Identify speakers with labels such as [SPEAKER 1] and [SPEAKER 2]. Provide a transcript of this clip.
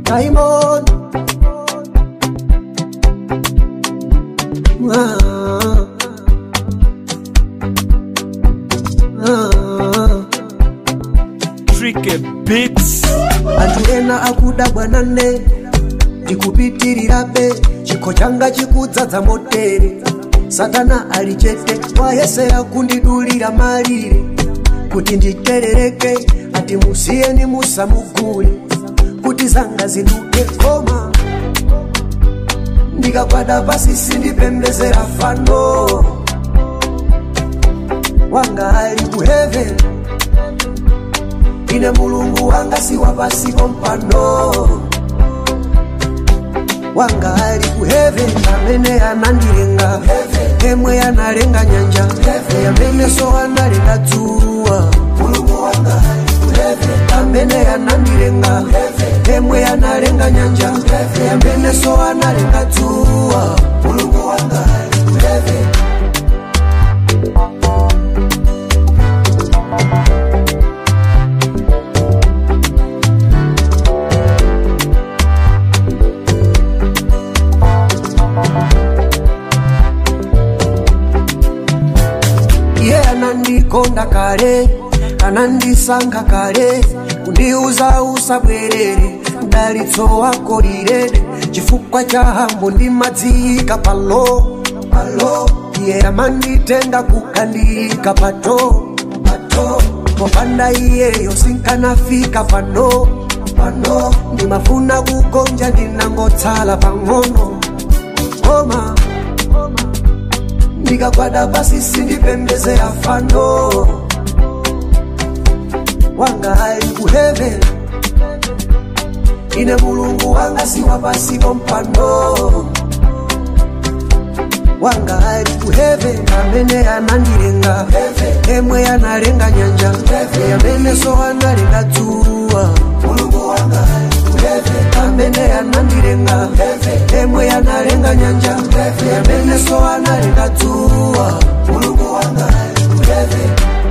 [SPEAKER 1] Diamond. Ah. Ah.
[SPEAKER 2] Tricky Beats.
[SPEAKER 1] anthu ena akuda bwanane ndikupitirirabe chikho changa chikudzadza motere satana ali chete wayesera kundidulira malire kuti nditerereke ati musiyeni musamugule kuti zanga ziduke koma ndikagwada pasi sindipembezera fano wanga ali ku heaven ine mulungu wanga si wapasi kompano wanga ali ku heaven amene anandilenga emwe analenga nyanja amene so analenga dzuwa mulungu wanga ali ku heaven amene anandilenga emwe analenga nyanja amene so analenga dzuwa mulungu wanga ali ku heaven iye anandikonda kale anandisankha kale kundiuza usabwerere mdalitso wako lilede chifukwa cha hambo ndimadziyika palo palo iye amanditenga kukandiyika pato pato popanda iyeyo sinkanafika pano pano ndimafuna kugonja ndinangotsala pang'ono koma ndikagwada pasi sindipembezera fano wanga ali ku heaven ine mulungu wanga si wapasi kompano wanga ali ku heaven amene anandilenga emwe analenga nyanja amene so analenga dzuwa mulungu wanga ali ku heaven amene anandilenga emwe analenga nyanja amene so analenga dzuwa mulungu wanga ali ku heaven